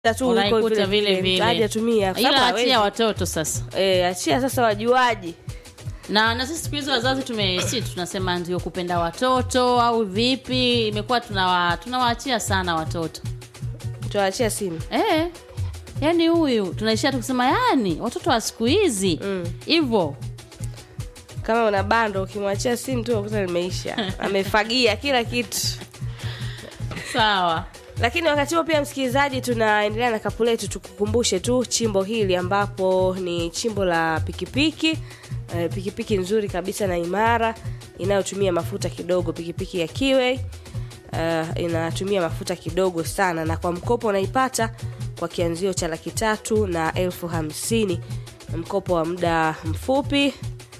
tu huko unaikuta vile mtu vile, hajatumia kwa ila sababu achia hawezi. watoto sasa. Eh, achia sasa wajuaji Na na sisi siku hizi wazazi tume si tunasema ndio kupenda watoto au vipi, imekuwa tunawa tunawaachia sana watoto tuwaachia simu eh. Yani huyu tunaishia tu kusema yani watoto wa siku hizi hivyo kama una bando ukimwachia simu tu ukuta limeisha amefagia kila kitu sawa. lakini wakati huo pia msikilizaji tunaendelea na kapu letu tukukumbushe tu chimbo hili ambapo ni chimbo la pikipiki eh, pikipiki nzuri kabisa na imara inayotumia mafuta kidogo pikipiki ya kiwe uh, inatumia mafuta kidogo sana na kwa mkopo unaipata kwa kianzio cha laki tatu na elfu hamsini mkopo wa muda mfupi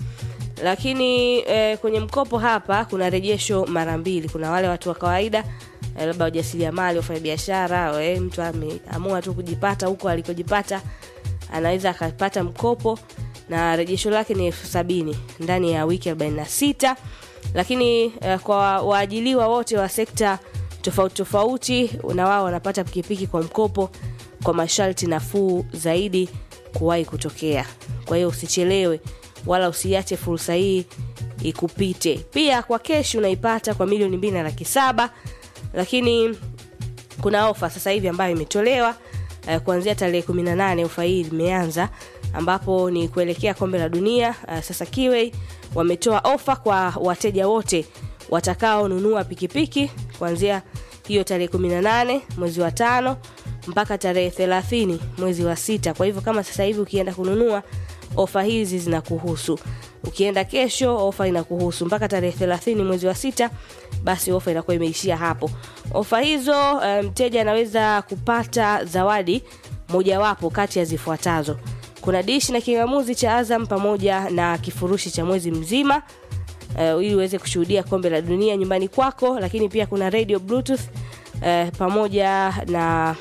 lakini eh, kwenye mkopo hapa kuna rejesho mara mbili kuna wale watu wa kawaida eh, labda wajasiriamali wafanyabiashara eh, mtu ameamua tu kujipata huko alikojipata anaweza akapata mkopo na rejesho lake ni elfu sabini ndani ya wiki 46 lakini eh, kwa waajiliwa wote wa sekta tofauti tofauti na wao wanapata pikipiki kwa mkopo kwa masharti nafuu zaidi kuwahi kutokea kwa hiyo usichelewe wala usiache fursa hii ikupite pia kwa keshi unaipata kwa milioni mbili na laki saba lakini kuna ofa sasa hivi ambayo imetolewa uh, kuanzia tarehe 18 ofa hii imeanza ambapo ni kuelekea kombe la dunia uh, sasa kiwei wametoa ofa kwa wateja wote watakaonunua pikipiki kuanzia hiyo tarehe 18 mwezi wa tano mpaka tarehe 30 mwezi wa sita kwa hivyo kama sasa hivi ukienda kununua ofa hizi zinakuhusu ukienda kesho ofa inakuhusu mpaka tarehe 30 mwezi wa sita basi ofa inakuwa imeishia hapo ofa hizo eh, mteja anaweza kupata zawadi mojawapo kati ya zifuatazo kuna dishi na kingamuzi cha azam pamoja na kifurushi cha mwezi mzima uh, ili uweze kushuhudia kombe la dunia nyumbani kwako lakini pia kuna radio bluetooth uh, pamoja na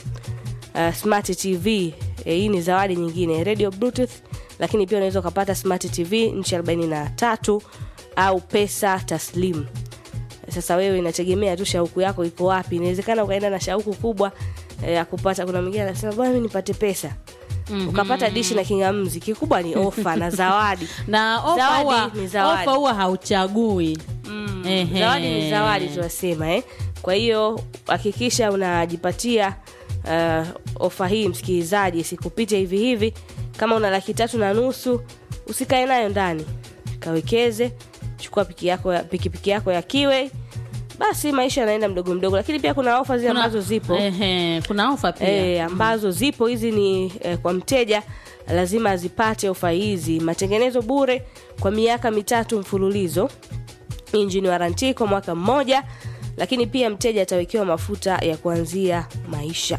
uh, smart tv e, hii ni zawadi nyingine radio bluetooth lakini pia unaweza ukapata smart tv nchi 43 au pesa taslim sasa wewe inategemea tu shauku yako iko wapi inawezekana ukaenda na shauku kubwa eh, ya kupata kuna mwingine anasema bwana mimi nipate pesa mm-hmm. ukapata dishi na kingamzi kikubwa ni ofa na zawadi Na ofa Zawadi huwa ni zawadi. ofa huwa hauchagui mm. Ehe. zawadi ni zawadi tunasema eh? kwa hiyo hakikisha unajipatia uh, ofa hii msikilizaji isikupite hivi hivi kama una laki tatu na nusu usikae nayo ndani kawekeze chukua piki yako ya, pikipiki yako ya kiwe basi maisha yanaenda mdogo mdogo lakini pia kuna ofa zile Kuna- ambazo zipo Ehe, kuna ofa pia e, ambazo zipo hizi ni e, kwa mteja lazima azipate ofa hizi matengenezo bure kwa miaka mitatu mfululizo injini waranti kwa mwaka mmoja lakini pia mteja atawekewa mafuta ya kuanzia maisha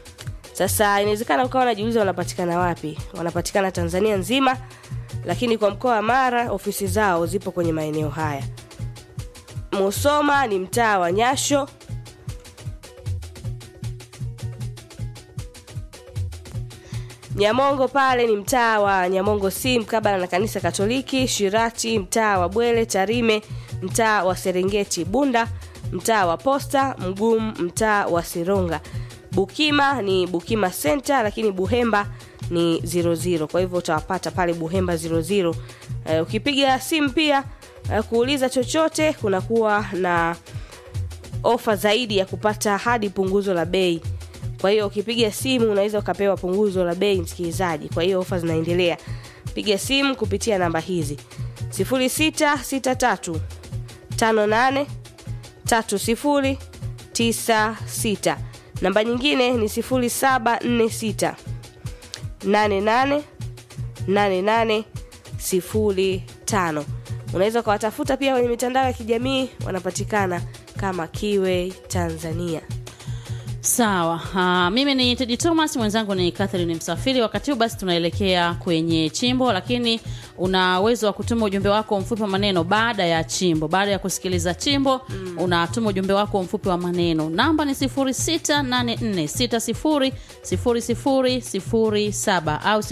sasa inawezekana ukawa unajiuliza wanapatikana wapi wanapatikana tanzania nzima lakini kwa mkoa wa mara ofisi zao zipo kwenye maeneo haya musoma ni mtaa wa nyasho Nyamongo pale ni mtaa wa Nyamongo si mkabala na kanisa Katoliki, Shirati mtaa wa Bwele, Tarime mtaa wa Serengeti, Bunda mtaa wa Posta, Mgumu mtaa wa Sironga, Bukima ni Bukima Center, lakini Buhemba ni 00. Kwa hivyo utawapata pale Buhemba 00. Uh, ukipiga simu pia uh, kuuliza chochote kunakuwa na ofa zaidi ya kupata hadi punguzo la bei kwa hiyo ukipiga simu unaweza ukapewa punguzo la bei msikilizaji kwa hiyo ofa zinaendelea piga simu kupitia namba hizi 0663 58 3096 namba nyingine ni 0746 88 88 05 unaweza ukawatafuta pia kwenye mitandao ya kijamii wanapatikana kama kiwe tanzania sawa uh, mimi ni tedi thomas mwenzangu ni catherine msafiri wakati huu basi tunaelekea kwenye chimbo lakini una uwezo wa kutuma ujumbe wako mfupi wa maneno baada ya chimbo baada ya kusikiliza chimbo mm. unatuma ujumbe wako mfupi wa maneno namba ni 0684600007 au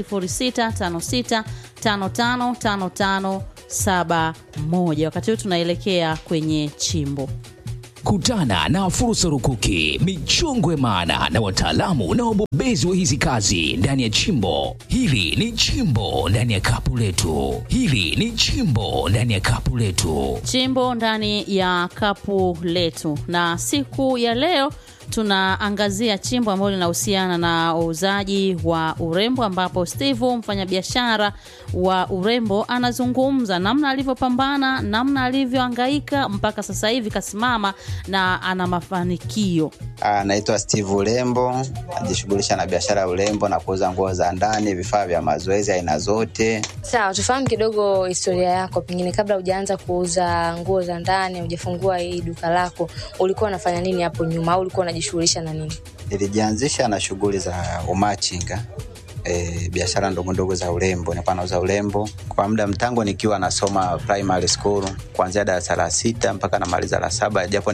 0656555571 wakati huu tunaelekea kwenye chimbo Kutana na fursa rukuki, michongo ya maana na wataalamu na wabobezi wa hizi kazi ndani ya chimbo. Hili ni chimbo ndani ya kapu letu. Hili ni chimbo ndani ya kapu letu. chimbo ndani ya kapu letu na siku ya leo tunaangazia chimbo ambalo linahusiana na uuzaji wa urembo ambapo steve mfanyabiashara wa urembo anazungumza namna alivyopambana namna alivyoangaika mpaka sasa hivi kasimama na ana mafanikio Ah, Naitwa Steve Urembo, najishughulisha na biashara ya urembo na kuuza nguo za ndani, vifaa vya mazoezi aina zote. Sawa, tufahamu kidogo historia yako, pengine kabla hujaanza kuuza nguo za ndani, hujafungua hii duka lako, ulikuwa unafanya nini hapo nyuma, au ulikuwa unajishughulisha na nini? Nilijianzisha na shughuli za umachinga E, biashara ndogo ndogo za urembo, nilikuwa nauza urembo kwa muda mtango nikiwa nasoma primary school kuanzia darasa la sita mpaka namaliza la saba, japo